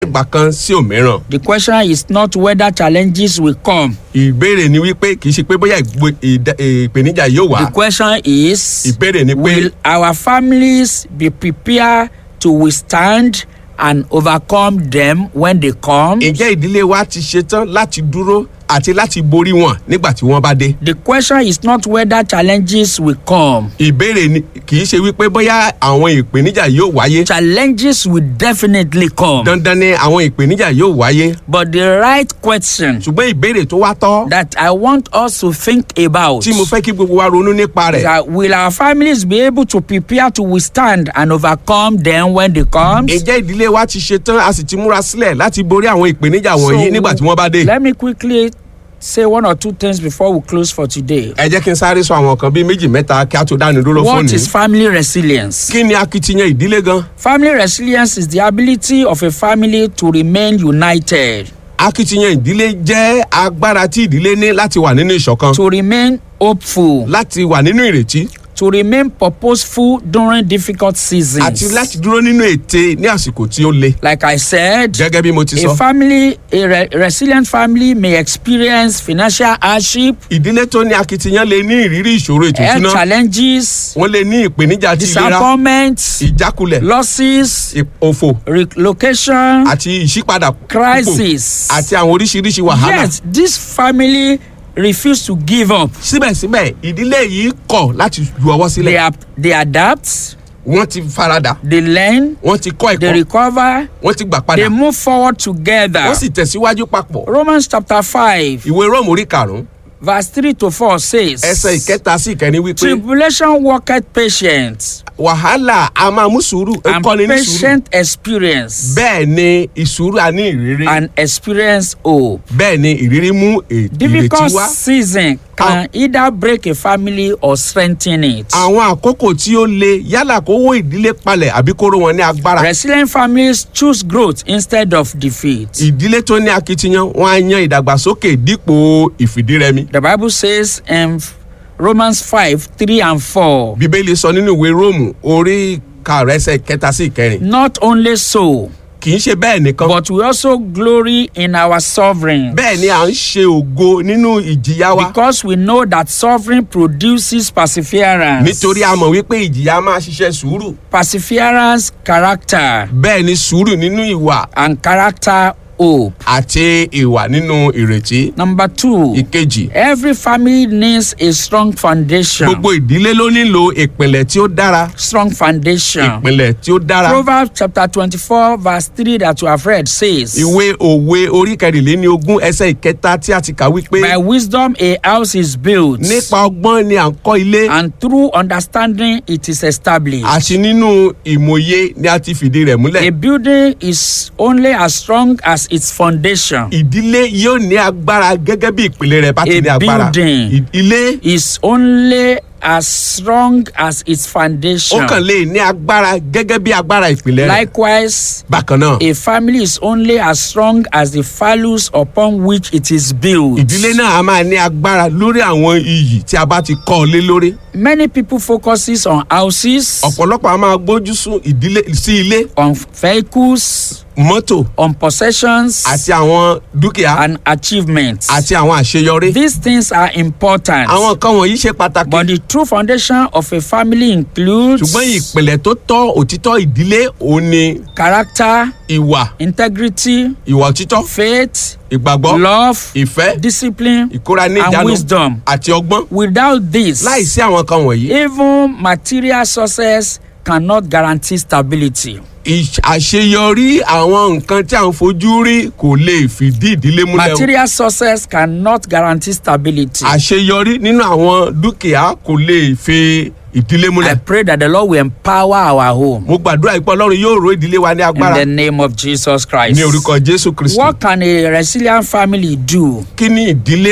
ìgbà kan sí òmíràn. The question is not whether challenges will come. ìbéèrè ni wípé kì í ṣe pé bóyá ìgbò- ìdá- ìpèníjà yóò wá. The question is ìbéèrè ni pé Will our families be prepared to withstand and overcome them when they come? ǹjẹ́ ìdílé wa ti ṣetán láti dúró àti láti borí wọn nígbà tí wọ́n bá dé. The question is not whether challenges will come. ìbéèrè ni kì í ṣe wípé bóyá àwọn ìpèníjà yóò wáyé. Challenges will definitely come. dandan ni àwọn ìpèníjà yóò wáyé. But the right question ṣùgbọ́n ìbéèrè tó wá tọ́ that I want us to think about tí mo fẹ́ kí gbogbo wa ronú nípa is rẹ̀. that will our families be able to prepare to withstand and overcome them when they come? ǹjẹ́ ìdílé wa ti ṣetán a sì ti múra sílẹ̀ láti borí àwọn ìpèníjà wọ̀nyí nígbà tí wọ́n bá dé. let me quickly say one or two things before we close for today. ẹ jẹ́ kí n sáré sọ àwọn kan bíi méjì mẹ́ta kí a tó dáni dúró What fóònù. is family resilience? kí ni akitiyan ìdílé gan? Family resilience is the ability of a family to remain united, akitiyan ìdílé jẹ́ agbára tí ìdílé ní láti wà nínú ìṣọ̀kan to remain hopeful, láti wà nínú ìrètí to remain purposeful during difficult seasons. àti láti dúró nínú ète ní àsìkò tí ó le. Like I said, gẹ́gẹ́ bí mo ti a sọ. family, a re- resilient family may experience financial hardship, ìdílé tó ní akitiyan lè ní ìrírí ìṣòro ètò health ìṣúná challenges, wọ́n lè ní ìpèníjà ti ìlera disappointment, ìjákulẹ̀ losses, ì- òfò relocation, àti ìṣípadà púpọ̀ crisis. àti àwọn oríṣiríṣi wàhálà. Yet this family refuse to give up. síbẹ̀síbẹ̀ ìdílé yìí kọ̀ láti ju ọwọ́ They, sílẹ̀. ap- they adapt, wọ́n ti farada they learn, wọ́n ti kọ́ they ẹ̀kọ́ recover, wọ́n ti gbà they padà move forward together. wọ́n sì tẹ̀síwájú papọ̀. Romans chapter 5, ìwé róòmù orí karùn-ún verse 3 to 4 says, ẹsẹ̀ ìkẹta sí ìkẹrin wípé Tribulation worketh patience, wàhálà a máa mú sùúrù ó and kọ́ni ní sùúrù. patient experience, bẹ́ẹ̀ ni ìsùúrù a ní ìrírí and experience hope. bẹ́ẹ̀ ni ìrírí mú è- ìrètí Difficult wá. season can either break a family or strengthen it. àwọn àkókò tí ó le yálà kó wó ìdílé palẹ̀ àbí kó ró wọn ní agbára. Resilient families choose growth instead of defeat. ìdílé tó ní akitiyan wọn á yan ìdàgbàsókè dípò ìfìdírẹmi. The Bible says in Romans 5 3 and 4. bíbélì sọ nínú ìwé róòmù orí karùn ẹsẹ̀ kẹta sí ìkẹrin. Not only so, kì í ṣe bẹ́ẹ̀ nìkan. but we also glory in our sovereign. bẹ́ẹ̀ ni à ń ṣe ògo nínú ìjìyà wa. Because we know that sovereign produces perseverance. nítorí a mọ̀ wípé ìjìyà máa ṣiṣẹ́ sùúrù. Perseverance, character, bẹ́ẹ̀ ni sùúrù nínú ìwà and character, hope. àti ìwà nínú ìrètí. Number two, ìkejì every family needs a strong foundation. gbogbo ìdílé ló nílò ìpìlẹ̀ tí ó dára. Strong foundation. ìpìlẹ̀ tí ó dára. Proverbs chapter 24, verse 3 that you have read says, ìwé òwe orí kẹrìnléní ogún ẹsẹ̀ ìkẹta tí a ti kà wípé By wisdom a house is built, nípa ọgbọ́n ni à ń kọ́ ilé and through understanding it is established. àti nínú ìmòye ni a ti fìdí rẹ̀ A múlẹ̀. building is only as strong as its foundation. ìdílé yóò ní agbára gẹ́gẹ́ bí ìpìlẹ̀ rẹ̀ bá ti A ní agbára. building. Ì- ilé Is only as strong as its ó foundation. kàn lè ní agbára gẹ́gẹ́ bí agbára ìpìlẹ̀ rẹ̀. Likewise, bákan náà a family is only as strong as the values upon which it is built. ìdílé náà a máa ní agbára lórí àwọn iyì tí a bá ti kọ́ ọ lé lórí. Many people focuses on houses, ọ̀pọ̀lọpọ̀ a máa gbójú sún ìdílé sí ilé on vehicles, mọ́tò on possessions, àti àwọn dúkìá and achievements. àti àwọn àṣeyọrí. These things are important. àwọn nǹkan wọ̀nyí ṣe pàtàkì. But the true foundation of a family includes ṣùgbọ́n ìpìlẹ̀ tó tọ́ òtítọ́ ìdílé òun ni character, ìwà integrity, ìwà òtítọ́ faith, ìgbàgbọ́ love, ìfẹ́ discipline, ìkóra ní and ìjánu wisdom. àti ọgbọ́n. Without this, láìsí àwọn kan wọ̀nyí even material success cannot guarantee stability. ìṣ- àṣeyọrí àwọn nǹkan tí à ń fojú rí kò lè fìdí ìdílé múlẹ̀ o. Material success cannot guarantee stability. àṣeyọrí nínú àwọn dúkìá kò lè fi ìdílé I múlẹ̀. pray that the Lord will empower our home mo gbàdúrà ìpọ́ ọlọ́run yóò ro ìdílé wa ní in agbára the name of Jesus Christ. ní orúkọ jésù kristu. What can a resilient family do kí ni ìdílé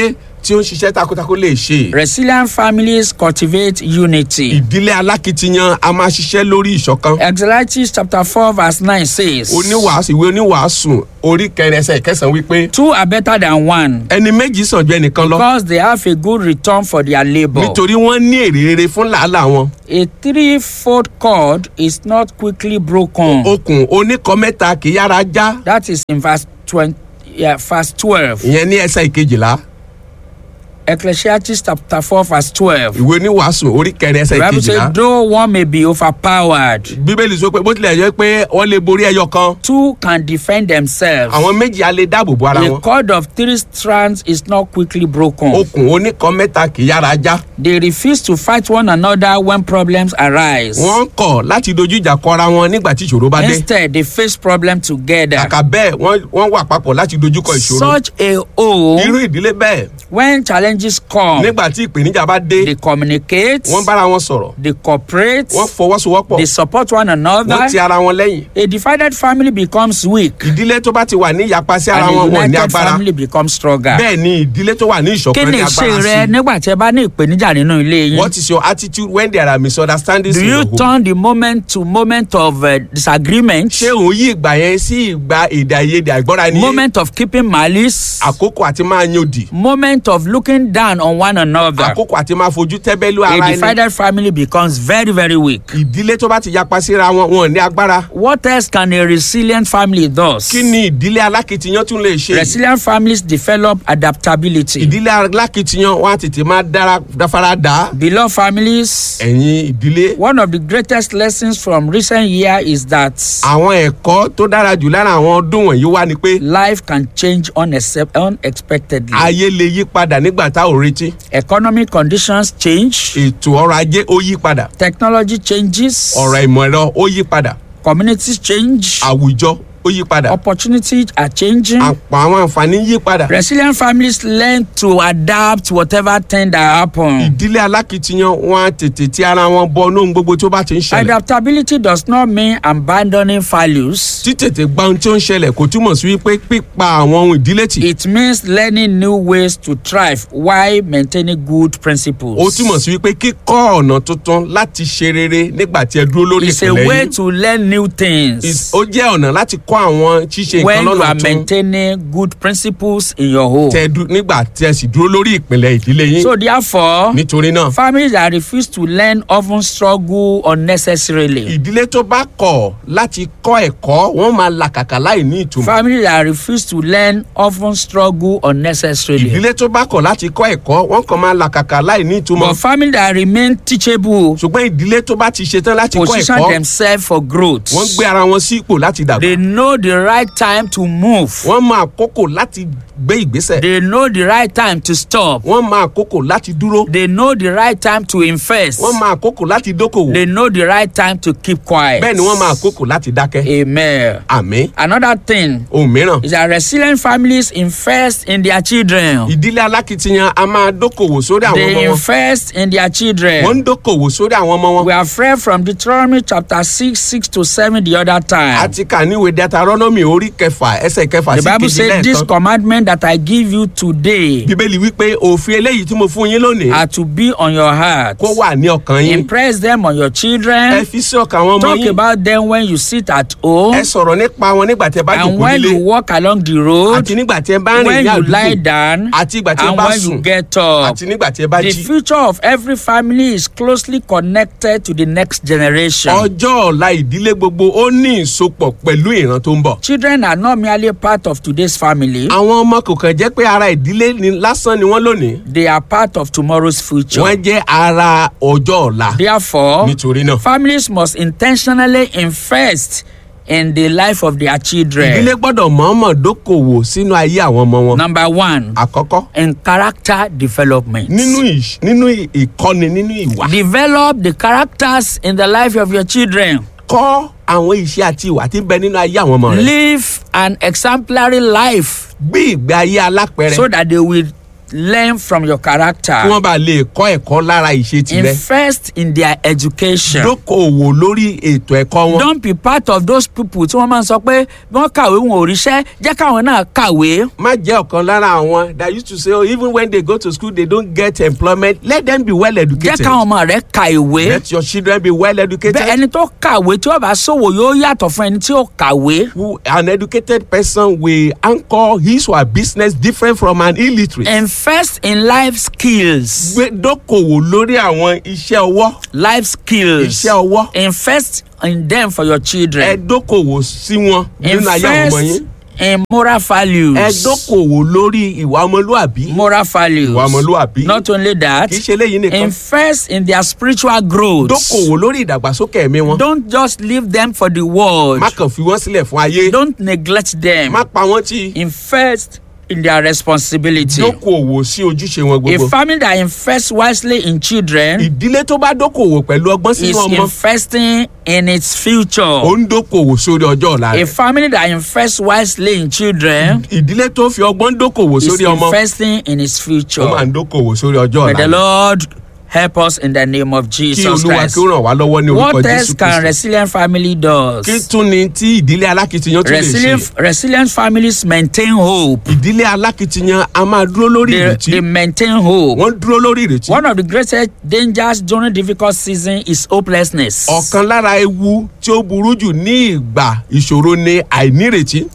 tí ó ń ṣiṣẹ́ takuntakun lè ṣe. Resilient families cultivate unity. ìdílé alákìtiyan a máa ṣiṣẹ́ lórí ìṣọ̀kan. Exodus chapter 4 verse 9 says, oníwàásù ìwé oníwàásù orí kẹrin ẹsẹ̀ kẹsàn-án wípé Two are better than one ẹni méjì sàn ju ẹnìkan lọ because they have a good return for their labor. nítorí wọ́n ní èrè rere fún làálàá wọn. A threefold cord is not quickly broken. okùn oníkan mẹ́ta kì í yára já That is in verse 20, yeah, verse 12. ìyẹn ní ẹsẹ̀ ìkejìlá Ecclesiastes chapter 4 verse 12. ìwé oníwàásù orí kẹrin ẹsẹ̀ The Bible ìkejìlá. says, though one may be overpowered, bíbélì sọ pé bó tilẹ̀ jẹ́ pé wọ́n lè borí ẹyọ kan two can defend themselves. àwọn méjì á lè dáàbò bo ara A wọn. cord of three strands is not quickly broken. okùn oníkan mẹ́ta kì í yára já. They refuse to fight one another when problems arise. wọ́n kọ̀ láti dojú ìjà kọ ara wọn nígbà tí ìṣòro bá dé. Instead, they face problem together. kàkà bẹ́ẹ̀ wọ́n wọ́n wà papọ̀ láti dojú kọ ìṣòro. Such a home, irú ìdílé bẹ́ẹ̀ when challenges come, nígbà tí ìpèníjà bá dé they communicate, wọ́n bára wọn sọ̀rọ̀ they cooperate, wọ́n fọwọ́sowọ́pọ̀ they support one wọ́n another. ti ara wọn lẹ́yìn. A divided family becomes weak, ìdílé tó bá ti wà ní ìyapa sí ara and a wọn wọn ní united agbára. family becomes stronger. bẹ́ẹ̀ ni ìdílé tó wà ní Kí ìṣọ̀kan ni ní ìṣe agbára rẹ sí. nígbà tí ẹ bá ní ìpèníjà nínú ilé yín? what is your attitude when there are misunderstandings Do in you your home. turn the moment to moment of uh, disagreement, ṣé òun yí ìgbà yẹn sí ìgbà èdè àìyedè àìgbọ́ra ni moment of keeping malice, àkókò àti máa yan òdì moment of looking down on one another? àkókò àti máa fojú tẹ́bẹ́lú A ara ẹni divided family becomes very, very weak. ìdílé tó bá ti yapa síra wọn wọn ò ní agbára What else can a resilient family do? kí ni ìdílé alákìtiyan tún lè ṣe Resilient families develop adaptability. ìdílé alákìtiyan wọn á tètè máa dára dáfara dá Beloved families, ẹ̀yin ìdílé one of the greatest lessons from recent year is that àwọn ẹ̀kọ́ tó dára jù lára àwọn ọdún wọ̀nyí wá ni pé life can change unaccept- unexpectedly. ayé lè yí padà nígbà tá ò retí Economic conditions change, ètò ọrọ̀ ajé ó yí padà technology changes, ọ̀rọ̀ ìmọ̀ ẹ̀rọ ó yí padà communities change, àwùjọ ó yí padà opportunities are changing. àpò àwọn àǹfààní yí padà Resilient families learn to adapt whatever thing that happen. ìdílé alákìtiyan wọn á tètè tí ara wọn bọ lóhun gbogbo tó bá ti ń ṣẹlẹ̀ Adaptability does not mean abandoning values. títètè gba ohun tí ó ń ṣẹlẹ̀ kò túmọ̀ sí wípé pípa àwọn ohun ìdílé tì It means learning new ways to thrive while maintaining good principles. ó túmọ̀ sí wípé kíkọ́ ọ̀nà tuntun láti ṣe rere nígbà tí ẹ dúró lórí It's a ìpìlẹ̀ way yìí to learn new Is- things ó jẹ́ ọ̀nà láti kọ́ àwọn ṣíṣe when nǹkan you lọ́nà are tún maintaining good principles in your home. tẹ dú- nígbà tí ẹ sì dúró lórí ìpìlẹ̀ ìdílé yín So therefore, nítorí náà families that refuse to learn often struggle unnecessarily. ìdílé tó bá kọ̀ láti kọ́ ẹ̀kọ́ wọ́n máa làkàkà láì ní ìtumọ̀ Families that refuse to learn often struggle unnecessarily. ìdílé tó bá kọ̀ láti kọ́ ẹ̀kọ́ wọ́n kàn máa làkàkà láì ní ìtumọ̀ But families that remain teachable ṣùgbọ́n ìdílé tó bá ti ṣetán láti kọ́ position ẹ̀kọ́ themselves for growth. wọ́n gbé ara wọn sí ipò láti dàgbà They know the right time to move. wọ́n máa kókò láti gbé ìgbésẹ̀ They know the right time to stop. wọ́n máa kókò láti dúró They know the right time to invest. wọ́n máa kókò láti dókòwò They know the right time to keep quiet. bẹ́ẹ̀ ni wọ́n máa kókò láti dákẹ́ Amen. àmì Another thing ohun mìíràn is that resilient families invest in their children. ìdílé alákìtiyan a máa dókòwò sórí àwọn They ọmọ wọn invest in their wọ́n children. ń dókòwò sórí àwọn ọmọ wọn We have read from Deuteronomy chapter 6, 6 to 7 the other time. àti kà níwèé deuteronomy orí kẹfà ẹsẹ̀ kẹfà The sí Bible kejì says, This lẹ́ẹ̀kan commandment that I give you today bíbélì wípé òfin eléyìí tí mo fún yín lónìí are to be on your heart. kó wà ní ọkàn yín Impress them on your ẹ children. fi sí ọkàn àwọn ọmọ Talk yín about them when you sit at home ẹ sọ̀rọ̀ nípa wọn nígbà tí ẹ bá and jòkó when nílé you walk along the road, àti nígbà tí ẹ bá rìn when ní you lie àdúgbò down, àti ìgbà tí ẹ and bá when sùn you get up. àti nígbà tí ẹ bá The jí. future of every family is closely connected to the next generation. ọjọ́ ọ̀la ìdílé gbogbo ó ní ìsopọ̀ pẹ̀lú ìran tó ń bọ̀. Children are not merely part of today's family, àwọn ọmọ kò kàn jẹ́ pé ara ìdílé ni lásán ni wọ́n lónìí they are part of tomorrow's future. wọ́n jẹ́ ara ọjọ́ ọ̀la Therefore, nítorí náà. families must intentionally invest in the life of their ìdílé children. gbọ́dọ̀ mọ̀ọ́mọ̀ dókòwò sínú ayé àwọn ọmọ wọn. Number one, àkọ́kọ́ in character development. nínú ìṣ- nínú ì- ìkọ́ni nínú ìwà. Develop the characters in the life of your children. kọ́ àwọn iṣẹ́ àti ìwà tí ń bẹ nínú ayé àwọn ọmọ rẹ̀. Live an exemplary life gbé ìgbé ayé alápẹ̀rẹ̀ so that they will learn from your kí character. wọ́n bá lè kọ́ ẹ̀kọ́ lára ìṣe tirẹ̀ Invest in their education. dókòwò lórí ètò ẹ̀kọ́ wọn Don't be part of those people tí wọ́n máa ń sọ pé bí wọ́n kàwé wọn ò ríṣẹ́ jẹ́ káwọn náà kàwé. má jẹ́ ọ̀kan lára àwọn that used to say oh, even when they go to school they don't get employment let them be well Jẹ́ educated káwọn ọmọ rẹ̀ ka ìwé. let your children be well educated Bẹ́ẹ̀ ẹni tó kàwé tí ó bá ṣòwò yóò yàtọ̀ fún ẹni tí ó kàwé. who an educated person will anchor his or her business different from an illiterate. Invest in life skills. gbé dókòwò lórí àwọn iṣẹ́ ọwọ́ Life skills. iṣẹ́ ọwọ́ Invest in them for your ẹ children. dókòwò sí wọn nínú ayé àwọn ọmọ Invest yín in moral values. ẹ dókòwò lórí ìwà ọmọlúàbí moral values. ìwà ọmọlúàbí Not only that, kì í ṣe eléyìí nìkan invest in their spiritual growth. dókòwò lórí ìdàgbàsókè ẹ̀mí wọn Don't just leave them for the world. má kàn fi wọ́n sílẹ̀ fún ayé Don't neglect them. má pa wọ́n tì Invest in their responsibility. dókòwò sí ojúṣe wọn A gbogbo family that invests wisely in children ìdílé tó bá dókòwò pẹ̀lú ọgbọ́n is sínú ọmọ investing in its ó future. ń dókòwò sórí ọjọ́ ọ̀la A rẹ̀ family that invests wisely in children ìdílé tó fi ọgbọ́n dókòwò is sórí ọmọ investing in its ó máa future. ń dókòwò sórí ọjọ́ May ọ̀la the rẹ̀. Lord help us in the name of kí Jesus olúwa Christ. kí ó ràn wá lọ́wọ́ ní orúkọ What jésù else can kristu resilient family does? kí tún ni tí ìdílé alákìtiyan tún lè Resilient, ṣe resilient families maintain hope. ìdílé alákìtiyan a máa dúró lórí They, ìrètí they maintain hope. wọ́n dúró lórí ìrètí One of the greatest dangers during difficult season is hopelessness. ọ̀kan lára ewu tí ó burú jù ní ìgbà ìṣòro ni àìnírètí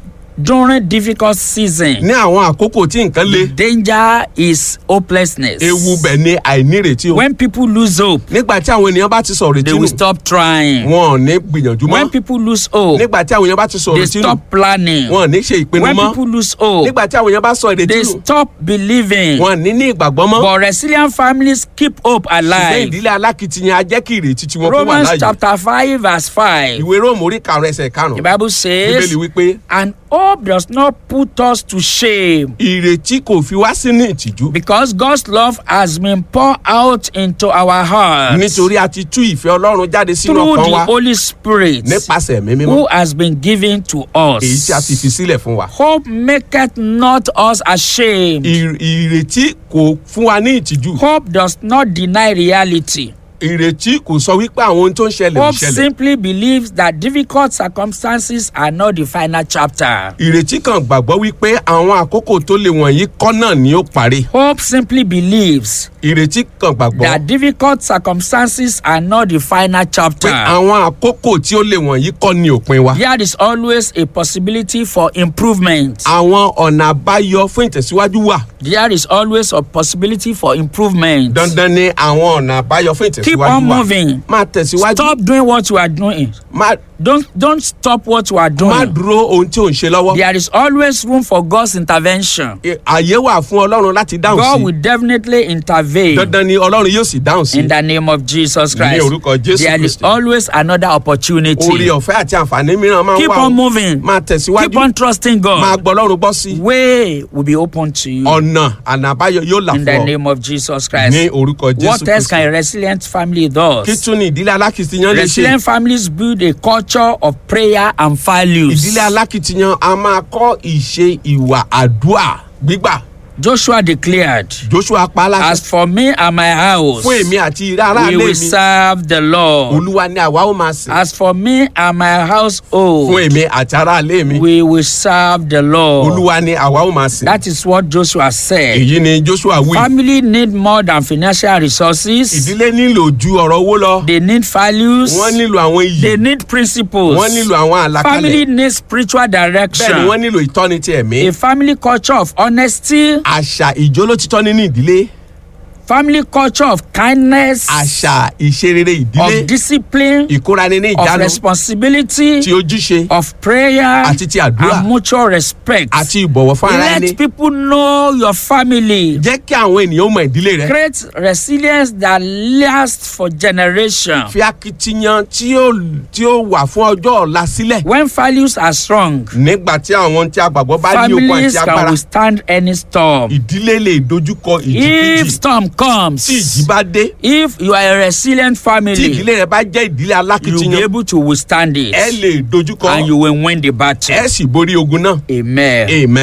During difficult season, ní àwọn àkókò tí nǹkan le danger is hopelessness. ewu bẹ̀ ni àìnírètí o When people lose hope, nígbà tí àwọn ènìyàn bá ti sọ̀rọ̀ they ìrètí will nù stop trying. wọn ò ní gbìyànjú When mọ́ people lose hope, nígbà tí àwọn èèyàn bá ti sọ̀rọ̀ they ìrètí nù stop planning. wọn ò ní ṣe ìpinnu When mọ́ people lose hope, nígbà tí àwọn èèyàn bá sọ ìrètí they nù stop believing. wọn ò ní ní ìgbàgbọ́ mọ́ But resilient families keep hope ṣùgbọ́n alive. ìdílé alákìtiyan á jẹ́ kí ìrètí tí wọ́n kó wà Romans láàyè chapter 5 verse 5. ìwé róòmù orí karùn ẹsẹ̀ The karùn Bible says, bíbélì wípé and hope does not put us to shame ìrètí kò fi wá sínú ìtìjú because God's love has been poured out into our hearts nítorí a ti tú ìfẹ́ ọlọ́run jáde sínú through ọkàn the wa Holy Spirit nípasẹ̀ ẹ̀mí mímọ́ who has been given to us. èyí tí a ti fi sílẹ̀ fún wa. Hope maketh not us ashamed. Ì- ìrètí kò fún wa ní ìtìjú Hope does not deny reality. ìrètí kò sọ wípé àwọn ohun tó ń ṣẹlẹ̀ ò Hope ṣẹlẹ̀ simply believes that difficult circumstances are not the final chapter. ìrètí kan gbàgbọ́ wípé àwọn àkókò tó le wọ̀nyí kọ́ náà ni ó parí Hope simply believes ìrètí kan gbàgbọ́ that difficult circumstances are not the final pé chapter. àwọn àkókò tí ó le wọ̀nyí kọ́ ni òpin wa There is always a possibility for improvement. àwọn ọ̀nà àbáyọ fún ìtẹ̀síwájú wà There is always a possibility for improvement. dandan ni àwọn ọ̀nà àbáyọ fún Keep ìtẹ̀síwájú on wà moving. máa tẹ̀síwájú Stop doing what you are doing. má Don't don't stop what you are má doing. dúró ohun tí ò ń ṣe lọ́wọ́ There is always room for God's intervention. Ẹ- àyè wà fún ọlọ́run láti dáhùn God sí will definitely intervene dandan ni ọlọ́run yóò sì dáhùn sí in the name of Jesus ní Christ. orúkọ jésù There is kristi always another opportunity. orí ọ̀fẹ́ àti àǹfààní mìíràn máa ń Keep wà on ó. moving. máa Keep tẹ̀síwájú on trusting máa God. gbọ́ ọlọ́run gbọ́ sí i. Way will be open to you ọ̀nà àná àbáyọ yóò là in fún the ọ name of Jesus ní Christ. orúkọ jésù What else can kristi a resilient family do? kí tún ni ìdílé alákìtiyan lè ṣe Resilient families build a culture of prayer and values. ìdílé alákìtiyan a máa kọ́ ìṣe ìwà àdúà gbígbà Joshua declared, joshua pa á láṣẹ As for me and my house, fún èmi àti ìrẹ́ aráàlú we mi will serve the Lord. olúwa ni àwa ó máa sìn As for me and my fún household, èmi àti aráàlú mi we will serve the Lord. olúwa ni àwa ó máa sìn That is what Joshua said. èyí ni joshua wí Family need more than financial resources. ìdílé nílò ju ọ̀rọ̀ owó lọ They need values. wọ́n nílò àwọn iyì They need principles. wọ́n nílò àwọn Family àlàkalẹ̀ needs spiritual bẹ́ẹ̀ ni direction. wọ́n nílò ìtọ́ni ti ẹ̀mí A family culture of honesty, àṣà ìjólótítọ́ nínú ìdílé family culture of kindness, àṣà ìṣerere ìdílé of discipline, ìkórani ní of ìjánu responsibility, ti ojúṣe of prayer, àti ti àdúrà and mutual respect. àti ìbọ̀wọ̀ fún ara ẹni Let people know your family. jẹ́ kí àwọn ènìyàn mọ ìdílé rẹ Create resilience that lasts for generations. fi akitiyan tí ó tí ó wà fún ọjọ́ ọ̀la sílẹ̀ When values are strong, nígbà tí àwọn tí a gbàgbọ́ bá ní okun families àti can agbára withstand any storm. ìdílé lè dojúkọ If ìjìkíjì storm comes, tí ìjì bá dé if you are a resilient tí family, ìdílé rẹ bá jẹ́ ìdílé you will be alákitiyan able to withstand it ẹ lè dojúkọ and you will win the battle. ẹ sì borí ogun náà Amen. amen.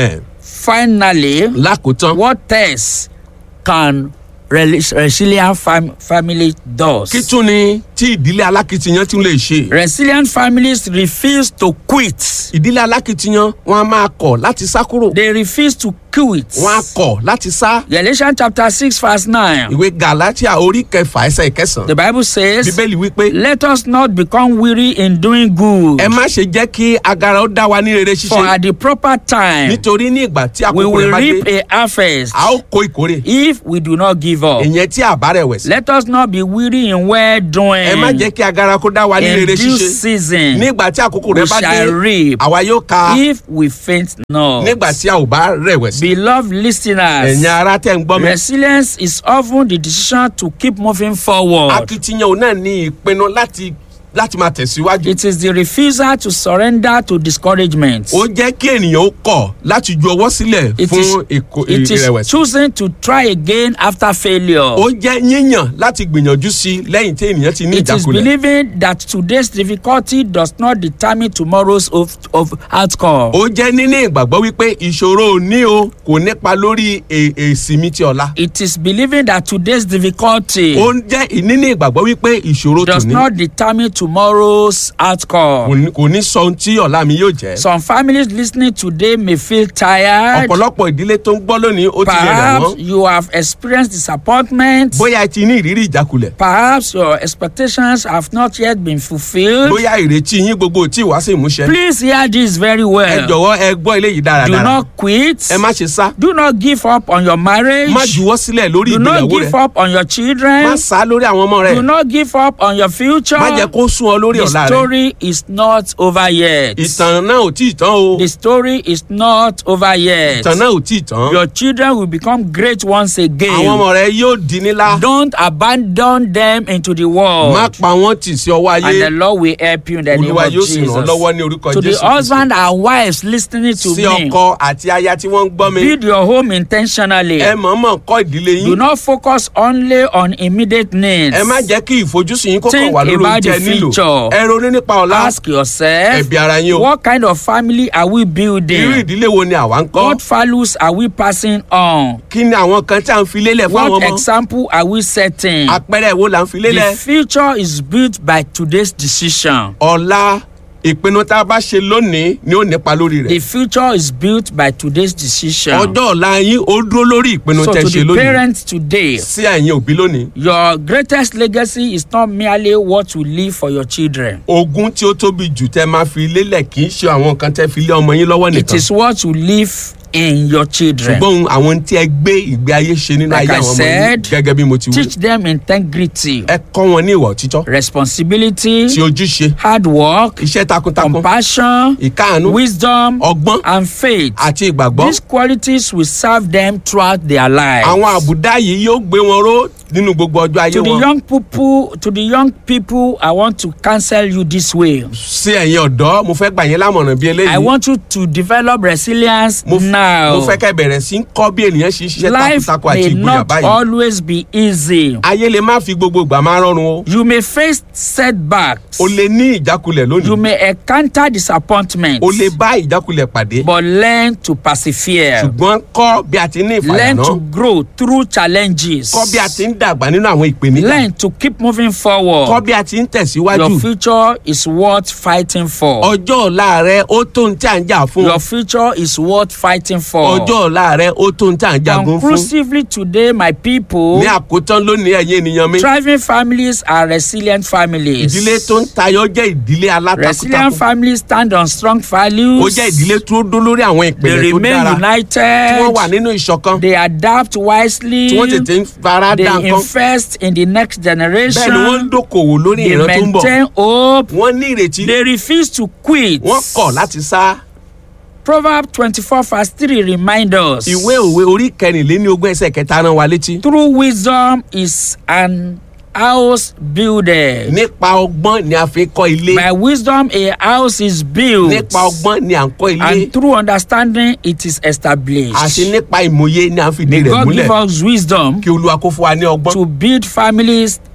Finally, lákòótán what else can rel- resilient fam- family does? kí tún ni tí ìdílé alákìtiyan tún lè ṣe Resilient families refuse to quit. ìdílé alákìtiyan wọn a máa kọ̀ láti sá kúrò They refuse to quit. wọn a kọ̀ láti sá Galatians chapter 6 verse 9. ìwé galatia orí kẹfà ẹsẹ̀ ìkẹsàn The Bible says, bíbélì wípé Let us not become weary in doing good. ẹ má ṣe jẹ́ kí agara ó dá wa ní rere For ṣíṣe at the proper time, nítorí ní ìgbà tí we àkókò will rẹ̀ bá reap dé a harvest a ó kó ìkórè if we do not give up. ìyẹn tí àbá rẹ̀ wẹ̀ sí Let us not be weary in well doing. ẹ má jẹ́ kí agara kó dá wa ní In rere due ṣíṣe season, nígbà tí àkókò we rẹ̀ bá dé shall reap àwa yóò ka if we faint not. nígbà tí a ò bá rẹ̀wẹ̀sì Beloved listeners, ẹ̀yin ara tẹ̀ ń gbọ́ mi resilience is often the decision to keep moving forward. akitiyan òun náà ní ìpinnu láti láti máa tẹ̀síwájú It is the refusal to surrender to discouragement. ó jẹ́ kí ènìyàn ó kọ̀ láti ju ọwọ́ sílẹ̀ It fún is, ìkó- it is ìrẹ̀wẹ̀sì choosing to try again after failure. ó jẹ́ yíyàn láti gbìyànjú sí i lẹ́yìn tí ènìyàn ti ní It is ìjákulẹ̀ believing that today's difficulty does not determine tomorrow's of, of outcome. ó jẹ́ níní ìgbàgbọ́ wípé ìṣòro òní o kò nípa lórí è- èsì mi ti ọ̀la It is believing that today's difficulty ó ń jẹ́ níní ìgbàgbọ́ wípé ìṣòro does tòní not determine tomorrow's kò outcome. ní- kò ní sọ ohun tí ọ̀la mi yóò jẹ́ Some families listening today may feel tired. ọ̀pọ̀lọpọ̀ ìdílé tó ń gbọ́ lónìí ó ti lè rẹ̀ Perhaps wọ́n you have experienced disappointment. bóyá ẹ ti ní ìrírí ìjákulẹ̀ Perhaps your expectations have not yet been fulfilled. bóyá ìrètí yín gbogbo tí wá sí ìmúṣẹ Please hear this very ẹ well. jọ̀wọ́ ẹ gbọ́ eléyìí Do dáradára not quit. ẹ má ṣe sá Do not give up on your marriage. má juwọ́ sílẹ̀ lórí Do not ìgbéyàwó give rẹ up on your má children. sá lórí àwọn ọmọ rẹ Do not give up on your future. má jẹ́ kó sún ọ lórí The ọ̀la rẹ story is not over yet. ìtàn náà ò tí ì tán o The story is not over yet. ìtàn náà ò tí ì tán Your children will become great once àwọn again. ọmọ rẹ yóò di nílá Don't abandon them into the má world. pa wọ́n tì sí ọwọ́ And the ayé Lord will help you in the name olúwa of yóò sì ràn ọ́ lọ́wọ́ Jesus. ní orúkọ To the jésù husband and wives listening to sí me, ọkọ àti aya tí wọ́n ń gbọ́ mi build your home intentionally. ẹ mọ̀ọ́mọ̀ kọ́ ìdílé Do yín not focus only on immediate needs. ẹ má jẹ́ kí ìfojúsùn yín kó kàn Think wà lórí about oúnjẹ the nílò future. ẹ ronú nípa ọ̀la Ask yourself, ẹ̀bi ara yín o what kind of family are we irú building? ìdílé wo ni àwa ń kọ́ What values are we passing on? kí ni àwọn kan tí à ń fi lélẹ̀ fún àwọn What ọmọ example are we setting? àpẹẹrẹ wo là ń fi The lélẹ̀ future is built by today's decision. ọ̀la ìpinnu tá a bá ṣe lónìí ni ó nípa lórí The rẹ̀ future is built by today's decision. ọjọ́ ọ̀la yín ó dúró lórí ìpinnu So tẹ́ to ṣe the lónìí parents today, sí ẹ̀yin òbí lónìí your greatest legacy is not merely what you leave for your children. ogún tí ó tóbi jù tẹ́ máa fi lélẹ̀ kì í ṣe àwọn nǹkan tẹ́ fi lé ọmọ yín lọ́wọ́ It nìkan is what you leave in your children. ṣùgbọ́n àwọn tí ẹ gbé ìgbé ayé ṣe nínú Like ayé I àwọn ọmọ yín said, gẹ́gẹ́ bí mo ti wí Teach them integrity, ẹ kọ́ wọn ní ìwà òtítọ́ responsibility, ti ojúṣe hard work, iṣẹ́ takuntakun compassion, ìkáàánú wisdom, ọgbọ́n and faith. àti ìgbàgbọ́ These qualities will serve them throughout their lives. àwọn àbùdá yìí yóò gbé wọn ró nínú gbogbo ọjọ́ ayé to the wọn young people, to the young people, I want to counsel you this way. sí ẹ̀yin ọ̀dọ́ mo fẹ́ gbà yín lámọ̀ràn bí I eléyìí want you to develop resilience mo f- now. mo fẹ́ kẹ́ bẹ̀rẹ̀ sí ń kọ́ bí ènìyàn ṣe ń ṣiṣẹ́ Life takuntakun àti may ìgboyà not báyìí always be easy. ayé lè má fi gbogbo ìgbà máa rọrùn o You may face setbacks. o lè ní ìjákulẹ̀ You lónìí may encounter disappointment. o lè bá ìjákulẹ̀ pàdé But learn to persevere. ṣùgbọ́n kọ́ bí a ti ní Learn ìfàyàná to grow through challenges. kọ́ bí a ti ń dàgbà nínú àwọn ìpèníjà Learn to keep moving kọ́ forward. bí a ti ń tẹ̀síwájú Your future is worth fighting for. ọjọ́ ọ̀la rẹ ó tó ń tí à ń jà fún Your future is worth fighting for. ọjọ́ ọ̀la rẹ ó tó ń tí à ń jagun fún Conclusively today, my people, ní àkótán lónìí ẹ̀yin ènìyàn mi thriving families are resilient families. ìdílé tó ń tayọ jẹ́ ìdílé Resilient alátakuntakun families stand on strong values. ó jẹ́ ìdílé tó dó lórí àwọn They ìpìlẹ̀ tó remain dára united. tí wọ́n wà nínú ìṣọ̀kan They adapt wisely. tí wọ́n tètè ń fara They dá nǹkan invest in the next bẹ́ẹ̀ ni wọ́n ń generation. dókòwò lórí They ìran tó ń bọ̀ maintain hope. wọ́n ní ìrètí They refuse to quit. wọ́n kọ̀ láti sá Proverbs twenty-four verse three remind us. ìwé òwe orí kẹrìnléní ogún ẹsẹ̀ kẹta rán wa létí True wisdom is an house builder. nípa ọgbọ́n ni a fi kọ́ ilé By wisdom a house is built. nípa ọgbọ́n ni à ń kọ́ ilé And through understanding it is established. àti nípa ìmòye ni à ń fìdí May rẹ̀ God múlẹ̀ give us wisdom kí olúwa kó fún wa ní ọgbọ́n to build families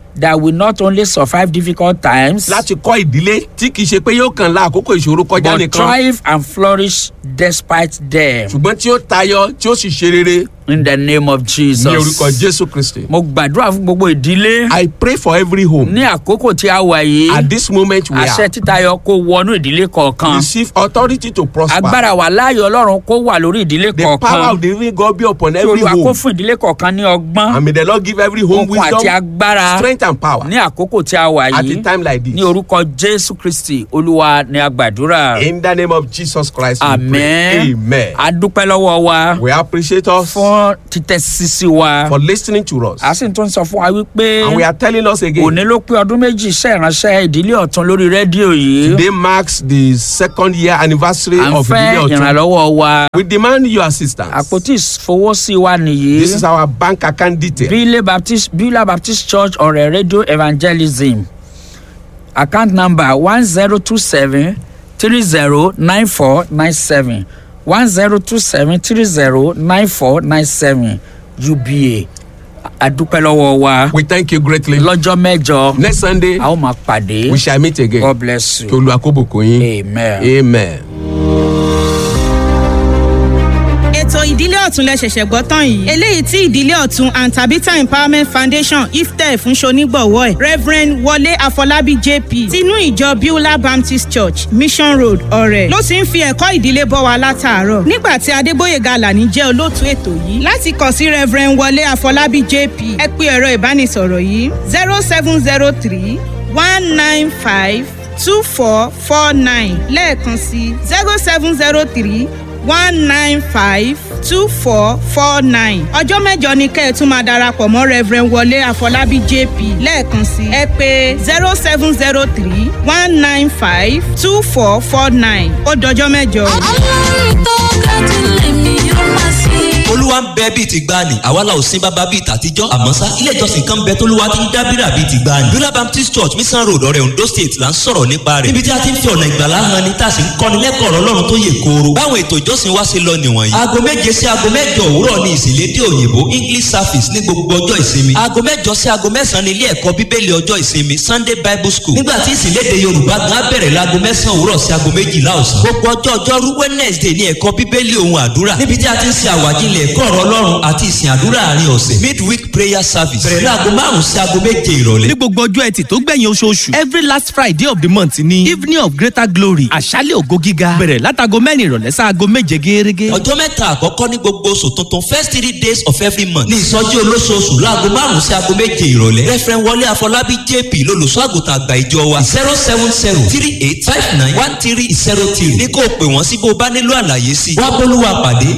that will not only survive difficult times láti kọ́ ìdílé tí kì í ṣe pé yóò kàn la àkókò ìṣòro kọjá but nìkan thrive and flourish despite them ṣùgbọ́n tí ó tayọ tí ó sì ṣe rere in the name of Jesus. ní orúkọ jésù kristi. mo gbàdúrà fún gbogbo ìdílé I pray for every home ní àkókò tí a wà yìí at this moment we àṣẹ are títayọ kó wọnú ìdílé kọ̀ọ̀kan receive authority to prosper. agbára wà láàyè ọlọ́run kó wà lórí ìdílé the power kọ̀ọ̀kan of the living God be upon kí every olúwa kó home fún ìdílé kọ̀ọ̀kan ní ọgbọ́n and may the Lord give every home okun àti wisdom agbára strength and power ní àkókò tí a wà at a yìí time like ní this. orúkọ jésù kristi olúwa ní agbàdúrà In the name of Jesus Christ we amen pray. Amen. adúpẹ́ lọ́wọ́ wa We appreciate us fún títẹ̀ sísí wa for listening to us. a sì tún sọ fún wa wípé And we are telling us again, òní ló pé ọdún méjì iṣẹ́ ìránṣẹ́ ìdílé ọ̀tún lórí rédíò yìí today marks the second year anniversary à ń of fẹ́ Ìdílé Ọ̀tún. ìrànlọ́wọ́ wa We demand your assistance. àpótí ìfowósí wa nìyí This is our bank account detail. bílẹ̀ baptist bílẹ̀ baptist church ọ̀rẹ́ radio evangelism account number one zero two seven three zero nine four nine seven one zero two seven three zero nine four nine seven uba adúpẹ́ lọ́wọ́ wa We thank you greatly. lọ́jọ́ mẹ́jọ Next Sunday, a ó máa pàdé we shall meet again. god bless Kí you Olúwa kó bùkún yín. amen. Amen. ètò ìdílé ọ̀tún lẹ ṣẹ̀ṣẹ̀ gbọ́ tán yìí eléyìí tí ìdílé ọ̀tún and tabitha empowerment foundation iftẹ fún ṣonígbọ̀wọ́ ẹ̀ reverend wọlé àfọlábí jp tinú ìjọ beulah baptist church mission road ọ̀rẹ́ ló ti ń fi ẹ̀kọ́ ìdílé bọ́ wa látàárọ̀ nígbà tí adébóyèga alani jẹ́ olóòtú ètò yìí láti kàn sí reverend wọlé àfọlábí jp ẹ pé ẹ̀rọ ìbánisọ̀rọ̀ yìí zero seven zero three one nine five two four four nine lẹ́ẹ̀kan sí zero seven zero three one nine five two four four nine. ọjọ́ mẹ́jọ ni kẹ́ ẹ̀ tún máa darapọ̀ mọ́ reverend wọlé àfọlábí jp lẹ́ẹ̀kan sí ẹ pé zero seven zero three one nine five two four four nine ó dọjọ́ mẹ́jọ. ọlọ́run tó ga jù lèmi yóò máa sìn. olúwa ń bẹ bíi ti gbani àwa la ò sin bàbá bíi tàtijọ́ àmọ́ sá ilé ìjọsìn kan bẹ tólúwa ti ń dábìrà bíi ti gbani. bíọ́lá baptist church mission road ọ̀rẹ́ ondo state là ń sọ̀rọ̀ nípa rẹ̀ níbi tí a ti ń fi ọ̀nà ìgbàlá hàn ni tá a sì ń kọ́ni lẹ́kọ̀ọ́ ọ̀rọ̀ ọlọ́run tó yè kooro. báwọn ètò ìjọsìn wa ṣe lọ nìwọ̀nyí. aago méje sí aago mẹ́jọ òwúrọ̀ ni ìsìnlédè òyìnbó english service ní gbogbo ọjọ́ ìsinmi. aago mẹ́jọ sí aago mẹ́sàn-án ní ilé ẹ̀kọ́ bíbélì ọjọ́ ìsinmi sunday bible school. nígbà tí ìsìnlédè yorùbá gan á bẹ̀rẹ̀ láago mẹ́sàn-án òwúrọ̀ sí aago méjìlá ọ̀sán. gbogbo ọjọ́ ọjọ́rú wednesday ní ẹ̀kọ́ bíbélì ohun àdúrà níbi tí a ti ń ṣe àwàjílẹ̀ ẹ̀kọ́ ọ̀rọ̀ ọlọ́run àti ìsìn àdúrà àárín ọ̀sẹ̀ midweek prayer service bẹ̀rẹ̀ láago márùn-ún sí aago méje ìrọ̀lẹ́. ní gbogbo ọjọ́ ẹtì tó gbẹ̀yìn oṣooṣù every last friday of the month ni evening of greater glory àṣálẹ̀ ògo gíga bẹ̀rẹ̀ látago mẹ́rin ìrọ̀lẹ́ sáago méje gẹ́gẹ́. ọjọ́ mẹ́ta àkọ́kọ́ ní gbogbo oṣù tuntun first three days of every month ní ìsọjí olóṣooṣù láago márùn-ún sí aago méje ìrọ̀lẹ́ referent wọlé àfọlábí jp lolùṣọ́ àgùntàn àgbà ìjọ wa zero seven zero three eight five nine one three zero three ní kó o pè wọ́n sí bó o bá nílò àlàyé sí i wá bólúwa pàdé